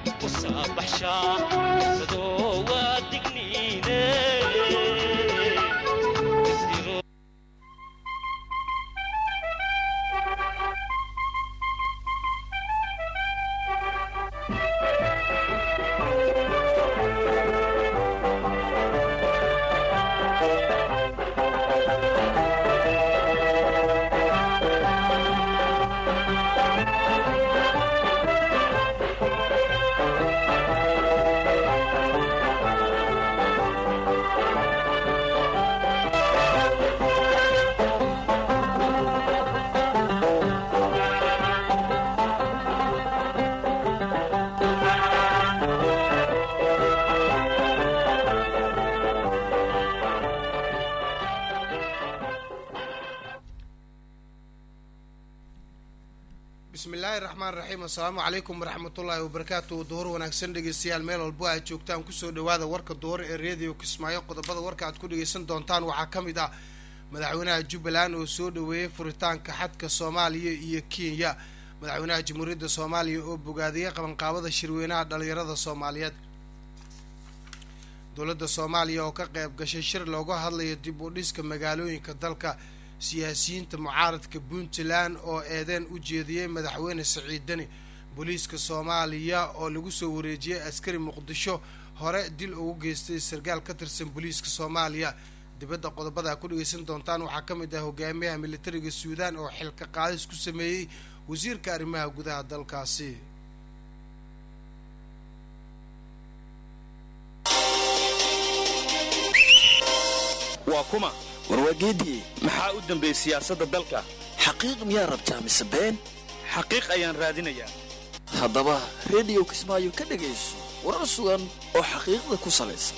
bismillaahi raxmaan raxiim assalaamu calaykum waraxmatullaahi wabarakaatu duhur wanaagsan dhegeystayaal meel walbo aad joogtaan kusoo dhawaada warka duhur ee reediyo kismaayo qodobada warka aad ku dhegeysan doontaan waxaa ka mid ah madaxweynaha jubbaland oo soo dhaweeyey furitaanka xadka soomaaliya iyo kenya madaxweynaha jamhuuriyadda soomaaliya oo bogaadiyey qabanqaabada shirweynaha dhalinyarada soomaaliyeed dowladda soomaaliya oo ka qayb gashay shir looga hadlayo dib u dhiska magaalooyinka dalka siyaasiyiinta mucaaradka puntland oo eedeen u jeediyey madaxweyne siciid deni booliiska soomaaliya oo lagu soo wareejiyey askari muqdisho hore dil ugu geystay sarkaal ka tirsan booliiska soomaaliya dibadda qodobada ku dhegeysan doontaan waxaa ka mid ah hogaamiyaha militariga suudaan oo xilka qaadis ku sameeyey wasiirka arrimaha gudaha dalkaasi waa kuma warwaageediye maxaa u dambeeyey siyaasadda dalka xaqiiq miyaa rabtaa mise been xaqiiq ayaan raadinayaa haddaba rediyo kismaayo ka dhegayso warar sugan oo xaqiiqda ku salaysan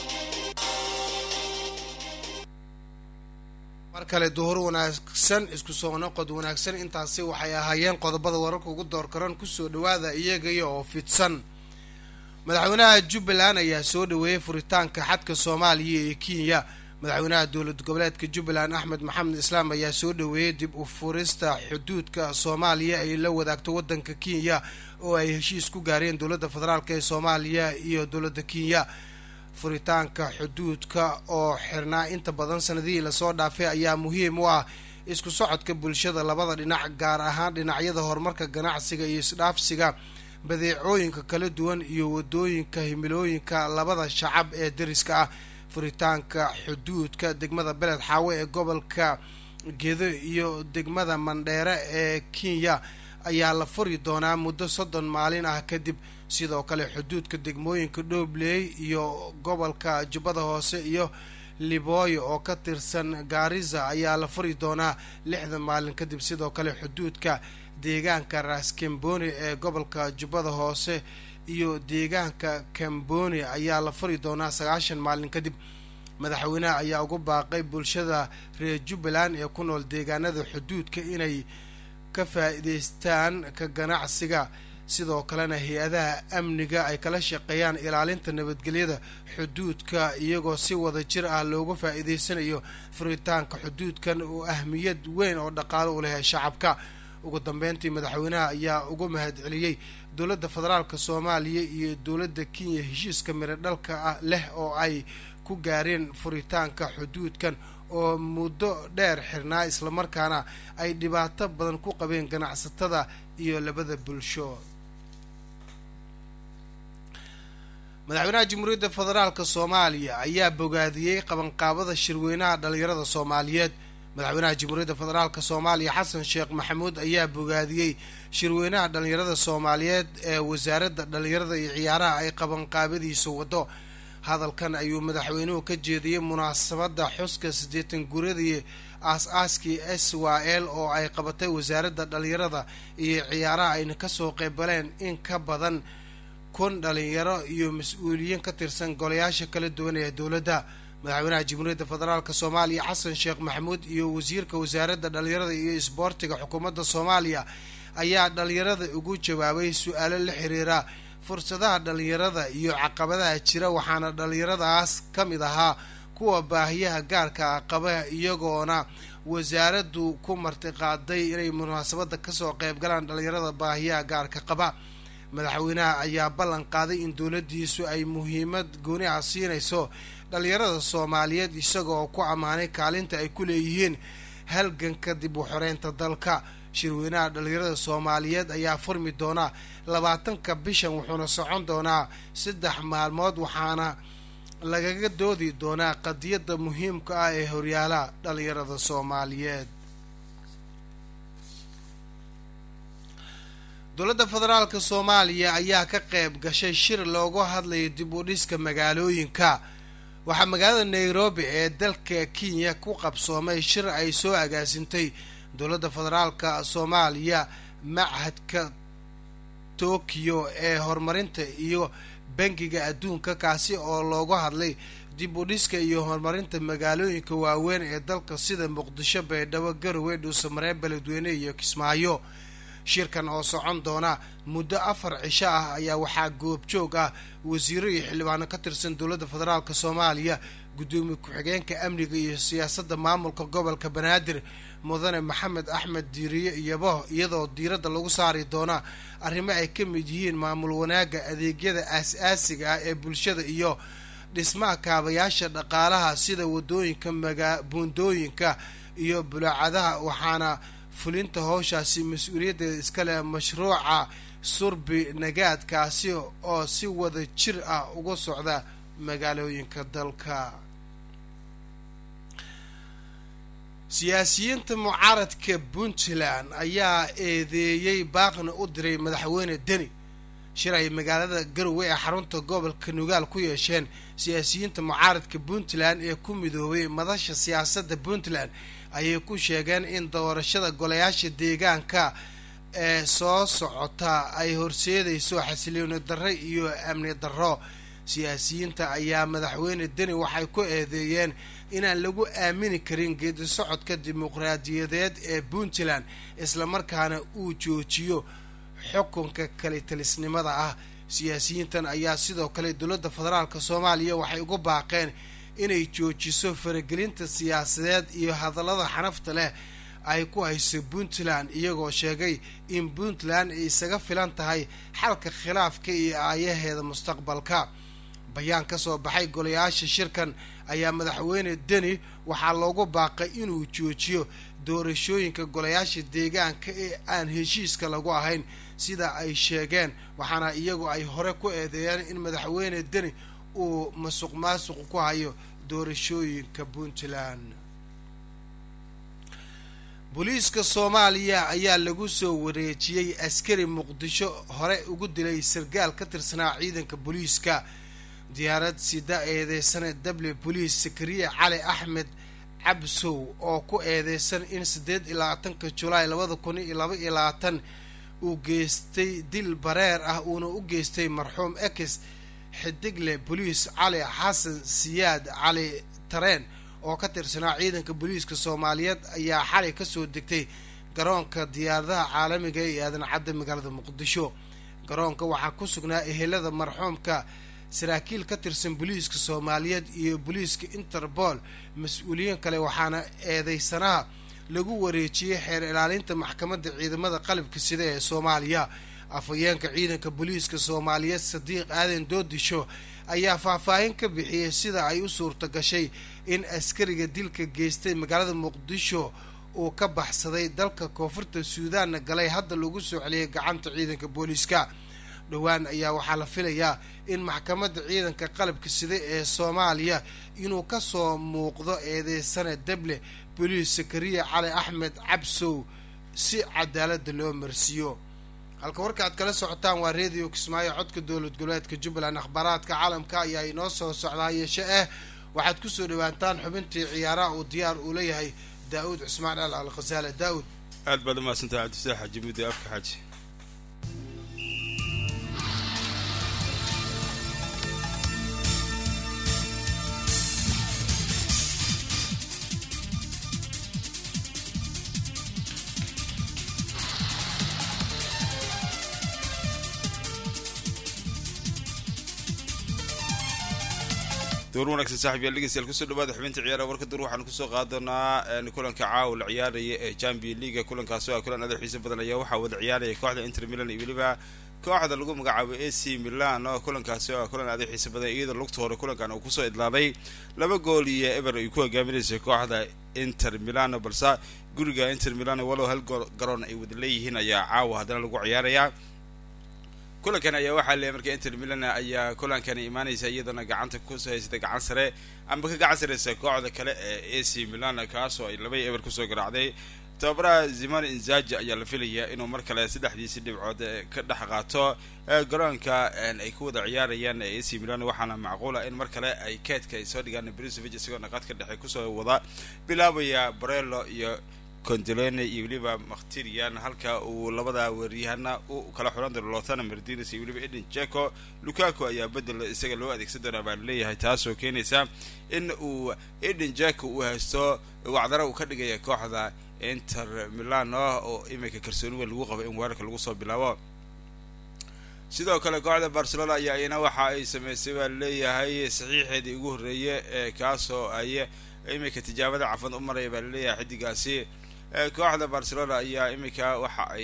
mar kale duhur wanaagsan isku soo noqod wanaagsan intaasi waxay ahaayeen qodobada wararka ugu door karan kusoo dhawaada iyagaya oo fidsan madaxweynaha jubbaland ayaa soo dhaweeyey furitaanka xadka soomaaliya ee kenya madaxweynaha dowlad goboleedka jubbaland axmed maxamed islaam ayaa soo dhaweeyey dib u furista xuduudka soomaaliya ay la wadaagto waddanka kenya oo ay heshiis ku gaareen dowladda federaalk ee soomaaliya iyo dowladda kenya furitaanka xuduudka oo xirnaa inta badan sanadihii lasoo dhaafay ayaa muhiim u ah isku socodka bulshada labada dhinac gaar ahaan dhinacyada horumarka ganacsiga iyo isdhaafsiga badeecooyinka kala duwan iyo wadooyinka himilooyinka labada shacab ee dariska ah furitaanka xuduudka degmada beled xaawe ee gobolka gedo iyo degmada mandheere ee kenya ayaa la furi doonaa muddo soddon maalin ah kadib sidoo kale xuduudka degmooyinka dhobley iyo gobolka jubbada hoose iyo libooyo oo ka tirsan gaariza ayaa la furi doonaa lixdan maalin kadib sidoo kale xuduudka deegaanka raskamboni ee gobolka jubbada hoose iyo deegaanka kamboni ayaa la furi doonaa sagaashan maalin kadib madaxweynaha ayaa ugu baaqay bulshada reer jubbaland ee ku nool deegaanada xuduudka inay ka faa'iidaystaan ka ganacsiga sidoo kalena hay-adaha amniga ay kala shaqeeyaan ilaalinta nabadgelyada xuduudka iyagoo si wada jir ah looga faa'iidaysanayo furitaanka xuduudkan oo ahmiyad weyn oo dhaqaalo u leh shacabka ugu dambeyntii madaxweynaha ayaa ugu mahad celiyey dowladda federaalk soomaaliya iyo dowladda kenya heshiiska miro dhalka ah leh oo ay ku gaareen furitaanka xuduudkan oo muddo dheer xirnaa islamarkaana ay dhibaato badan ku qabeen ganacsatada iyo labada bulsho madaxweynaha jamhuuriyadda federaalk soomaaliya ayaa bogaadiyey qabanqaabada shirweynaha dhalinyarada soomaaliyeed madaxweynaha jamhuuriyadda federaalk soomaaliya xasan sheekh maxamuud ayaa bogaadiyey shirweynaha dhalinyarada soomaaliyeed ee wasaaradda dhalinyarada iyo ciyaaraha ay qabanqaabadiisa wado hadalkan ayuu madaxweynuhu ka jeediyey munaasabadda xuska siddeetan guradii aas-aaskii s y l oo ay qabatay wasaaradda dhalinyarada iyo ciyaaraha ayna kasoo qeybaleen in ka badan kun dhalinyaro iyo mas-uuliyiin ka tirsan golayaasha kala duwan ee dowladda madaxweynaha jamhuuriyadda federaalk soomaaliya xasan sheekh maxamuud iyo wasiirka wasaaradda dhalinyarada iyo isboortiga xukuumadda soomaaliya ayaa dhalinyarada ugu jawaabay su-aalo la xiriira fursadaha dhalinyarada iyo caqabadaha jira waxaana dhalinyaradaas ka mid ahaa kuwa baahiyaha gaarka ah qaba iyagoona wasaaraddu ku martiqaaday inay munaasabadda kasoo qeyb galaan dhalinyarada baahiyaha gaarka qaba madaxweynaha ayaa ballan qaaday in dowladdiisu ay muhiimad gooni ah siinayso dhalinyarada soomaaliyeed isaga oo ku ammaanay kaalinta ay ku leeyihiin halganka dib u xoreynta dalka shirweynaha dhalinyarada soomaaliyeed ayaa furmi doona labaatanka bishan wuxuuna socon doonaa saddex maalmood waxaana lagaga doodi doonaa qadiyadda muhiimka ah ee horyaalaha dhalinyarada soomaaliyeed dowladda federaalka soomaaliya ayaa ka qayb gashay shir loogu hadlayo dib u dhiska magaalooyinka waxaa magaalada nairobi ee dalka kenya ku qabsoomay shir ay soo agaasintay dowladda federaalka soomaaliya machadka tokyo ee horumarinta iyo bangiga adduunka kaasi oo loogu hadlay dib u dhiska iyo horumarinta magaalooyinka waaweyn ee dalka sida muqdisho baydhabo garowe dhuusamareeb beledweyne iyo kismaayo shirkan oo socon doona muddo afar cisho ah ayaa waxaa goobjoog ah wasiiro iyo xildhibaano ka tirsan dowladda federaalk soomaaliya guddoomiye ku-xigeenka amniga iyo siyaasadda maamulka gobolka banaadir mudane maxamed axmed diiriye iyobo iyadoo diiradda lagu saari doona arrimo ay ka mid yihiin maamul wanaagga adeegyada aas-aasiga ah ee bulshada iyo dhismaha kaabayaasha dhaqaalaha sida wadooyinka magaa buundooyinka iyo bulaacadaha waxaana fulinta howshaasi mas-uuliyaddeeda iskale mashruuca surbi nagaadkaasi oo si wada jir ah uga socda magaalooyinka dalka siyaasiyiinta mucaaradka puntland ayaa eedeeyey baaqna u diray madaxweyne deni shir ay magaalada garowe ee xarunta gobolka nugaal ku yeesheen siyaasiyiinta mucaaradka puntland ee ku midoobay madasha siyaasadda puntland ayay ku sheegeen in doorashada golayaasha deegaanka ee soo socota ay horseedayso xasilooni darre iyo amni darro siyaasiyiinta ayaa madaxweyne deni waxay ku eedeeyeen inaan lagu aamini karin geedi socodka dimuqraadiyadeed ee puntland islamarkaana uu joojiyo xukunka kalitalisnimada ah siyaasiyiintan ayaa sidoo kale dowladda federaalk soomaaliya waxay ugu baaqeen inay joojiso faragelinta siyaasadeed iyo hadallada xanafta leh ay ku hayso puntland iyagoo sheegay in puntland ay isaga filan tahay xalka khilaafka iyo aayaheeda mustaqbalka bayaan ka soo baxay golayaasha shirkan ayaa madaxweyne deni waxaa loogu baaqay inuu joojiyo doorashooyinka golayaasha deegaanka ee aan heshiiska lagu ahayn sida ay sheegeen waxaana iyagu ay hore ku eedeeyeen in madaxweyne deni uu masuq maasuq ku hayo doorashooyinka puntland booliiska soomaaliya ayaa lagu soo wareejiyey askari muqdisho hore ugu dilay sargaal ka tirsanaa ciidanka booliiska diyaarad sida eedeysane dable boliis sakariye cali axmed cabsow oo ku eedeysan in siddeed iyo labaatanka julaay labada kun iyo laba iyo labaatan uu geystay dil bareer ah uuna u geystay marxuum ex xidigle boliis cali xasan siyaad cali tareen oo ka tirsanaa ciidanka booliiska soomaaliyeed ayaa xalay kasoo degtay garoonka diyaaradaha caalamiga ee aadan cadda magaalada muqdisho garoonka waxaa ku sugnaa ehelada marxuumka saraakiil ka tirsan booliiska soomaaliyeed iyo booliiska interpol mas-uuliyiin kale waxaana eedeysanaha lagu wareejiyey xeer ilaalinta maxkamadda ciidamada qalabka sida ee soomaaliya afhayeenka ciidanka booliiska soomaaliyeed sadiiq aadan doodisho ayaa faahfaahin ka bixiyey sida ay u suurta gashay in askariga dilka geystay magaalada muqdisho uu ka baxsaday dalka koonfurta suudaanna galay hadda lagu soo celiyay gacanta ciidanka booliiska dhowaan ayaa waxaa la filayaa in maxkamadda ciidanka qalabka sida ee soomaaliya inuu kasoo muuqdo eedeysane dable boliis sakariya cali axmed cabsow si cadaaladda loo marsiiyo halka warka aad kala socotaan waa redio kismaayo codka dowlad goboleedka jubbaland akhbaaraadka caalamka ayaa inoo soo socdaa yeeshe ah waxaad kusoo dhawaataan xubintii ciyaaraha uu diyaar uu leeyahay daa-uud cusmaan al al khasaale daa-uud aad baad umahadsantaha cabdifataax xaji mudde afka xaji door wanaagsan saaxib yaal dhegeystayaal kusoo dhawaada xubinta ciyaaraha warka dur waxaanu kusoo qaadanaa kulanka caawa la ciyaaraya ee champion leaga kulankaasi oo kulan adeer xiiso badan ayaa waxaa wada ciyaaraya kooxda inter milan iyo weliba kooxda lagu magacaabo a c milan oo kulankaasi oo kulan aada u xiisa badan iyadoo lugta hore kulankan uu kusoo idlaaday laba gool iyo eber ay ku hogaaminaysay kooxda inter milano balse guriga inter milano walow hal gool garoon ay wada leeyihiin ayaa caawa haddana lagu ciyaarayaa kulankan ayaa waxaa leeyahay marka inter milan ayaa kulankani imaanaysa iyadoona gacanta ku haysata gacan sare amba ka gacan sareysa kooxda kale ee a c milan kaasoo ay laba eber kusoo garaacday tababaraha zimane inzaji ayaa la filayaa inuu mar kale saddexdiisi dhibcood ka dhex qaato garoonka ay ku wada ciyaarayaan ee ac milan waxaana macquula in mar kale ay keedka ay soo dhigaan brisovic isagoo naqadka dhexe kusoo wada bilaabaya barello iyo condolene iyo weliba makhtirian halka uu labada weeryahana u kala xulan doono lotana mardines iyo weliba eden jeko lukaku ayaa bedel isaga loo adeegsan doonaa baa laleeyahay taasoo keenaysa in uu eden jeko uu haysto wacdara uu ka dhigaya kooxda inter milano oo iminka kalsooni weyn lagu qabo in weerarka lagu soo bilaabo sidoo kale kooxda barcelona ayaa iyana waxa ay sameysay baa laleeyahay saxiixeedii ugu horreeye ee kaasoo ay iminka tijaabada cafan u maraya baa laleeyahay xidigaasi kooxda barcelona ayaa iminka waxa ay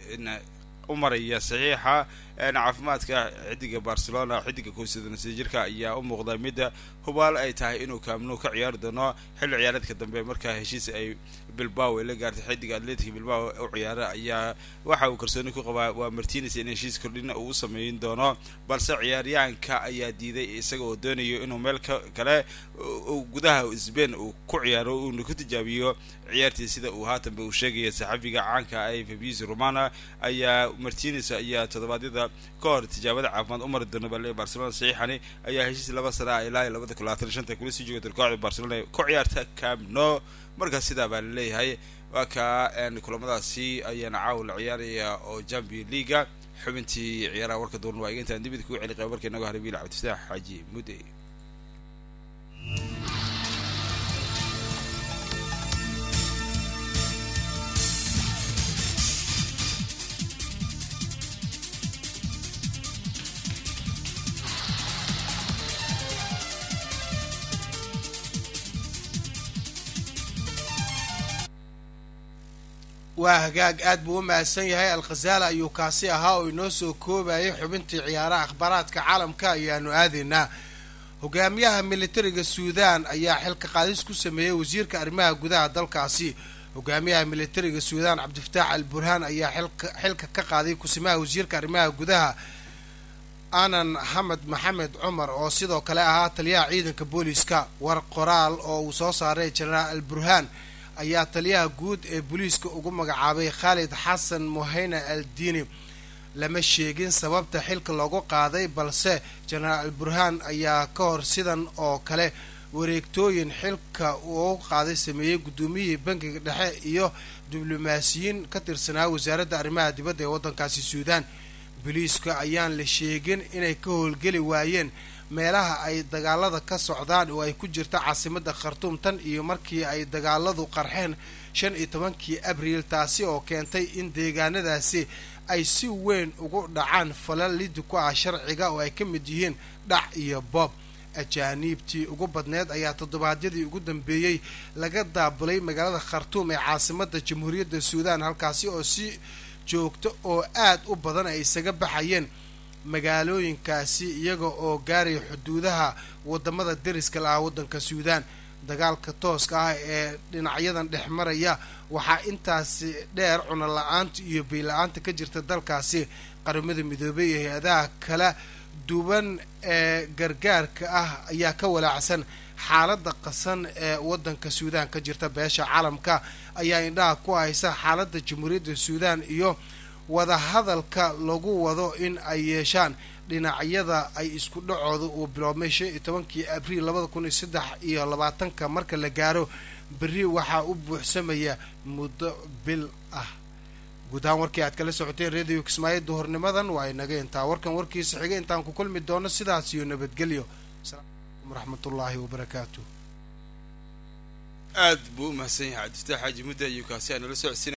u maraya saxiixa caafimaadka xidiga barcelona xidiga koosadonasa jirka ayaa u muuqda midda hubaal ay tahay inuu kaamnu ka ciyaari doono xilli ciyaareedka dambe markaa heshiis ay bilbao ay la gaartay xidiga atletic bilbao u ciyaara ayaa waxa uu kalsooni ku qabaa waa martines in heshiis kordhina uu u sameyn doono balse ciyaaryahanka ayaa diiday isaga oo doonayo inuu meel ka kale gudaha sbain uu ku ciyaaro uuna ku tijaabiyo ciyaartii sida uu haatanba uu sheegaya saxafiga caanka ah fabius romana ayaa martines ayaa toddobaadyada ka hor tijaabada caafimaad u mari doona bale barcelona saxiixani ayaa heshiis laba sana ilaa iyo labada kun labaatan shanta kula sii joogata kooxda barcelona ku ciyaarta camno markaas sidaa baa laleeyahay waa kaa kulamadaasi ayaana caawa la ciyaaraya oo champion leaga xubintii ciyaaraha warka duuran waa iga intaan dibid kugu celi qaba marka inago harabiil cabdifataax xaaji mudde waa hagaag aad buu u mahadsan yahay alkhazaala ayuu kaasi ahaa oo inoo soo koobayay xubintii ciyaaraha akhbaaraadka caalamka ayaanu aadaynaa hogaamiyaha militariga suudaan ayaa xilka qaadis ku sameeyey wasiirka arrimaha gudaha dalkaasi hogaamiyaha militariga suudaan cabdifataax al burhaan ayaa xilka ka qaaday kusimaha wasiirka arrimaha gudaha anan xamed maxamed cumar oo sidoo kale ahaa taliyaha ciidanka booliiska war qoraal oo uu soo saaray jenaraal al burhaan ayaa taliyaha guud ee booliiska ugu magacaabay khaalid xasan muhayna al diini lama sheegin sababta xilka loogu qaaday balse jenaraal al burhaan ayaa ka hor sidan oo kale wareegtooyin xilka uu qaaday sameeyey guddoomiyihii bankiga dhexe iyo diblomaasiyiin ka tirsanaa wasaaradda arrimaha dibadda ee waddankaasi suudaan booliiska ayaan la sheegin inay ka howlgeli waayeen meelaha ay dagaalada ka socdaan oo ay ku jirta caasimadda khartuum tan iyo markii ay dagaaladu qarxeen shan iyo tobankii abriil taasi oo keentay in deegaanadaasi ay si weyn ugu dhacaan falal lidi ku ah sharciga oo ay ka mid yihiin dhac iyo boob ajaaniibtii ugu badneed ayaa toddobaadyadii ugu dambeeyey laga daabulay magaalada khartuum ee caasimadda jamhuuriyadda suudaan halkaasi oo si joogto oo aad u badan ay isaga baxayeen magaalooyinkaasi iyaga oo gaaraya xuduudaha wadamada deriska la ah waddanka suudaan dagaalka tooska ah ee dhinacyadan dhex maraya waxaa intaasi dheer cuno la-aanta iyo bay-la-aanta ka jirta dalkaasi qaramada midoobay iyo hay-adaha kala duwan ee gargaarka ah ayaa ka walaacsan xaaladda qasan ee waddanka suudaan ka jirta beesha caalamka ayaa indhaha ku haysa xaaladda jamhuuriyadda suudaan iyo wadahadalka lagu wado in ay yeeshaan dhinacyada ay isku dhacooda uu biloobmay shan iyo tobankii abriil labada kun iyo saddex iyo labaatanka marka la gaaro berri waxaa u buuxsamaya muddo bil ah guud ahaan warkii aad kala socoteen radio kismaayo duhurnimadan waa inaga intaa warkan warkiisa xiga intaan ku kulmi doono sidaas iyo nabadgelyo asalaamualaikum waraxmatullaahi wabarakaatu aad buu u mahadsan yahay cabdifataax xaaji mudda iyo kaasi aanala socodsiina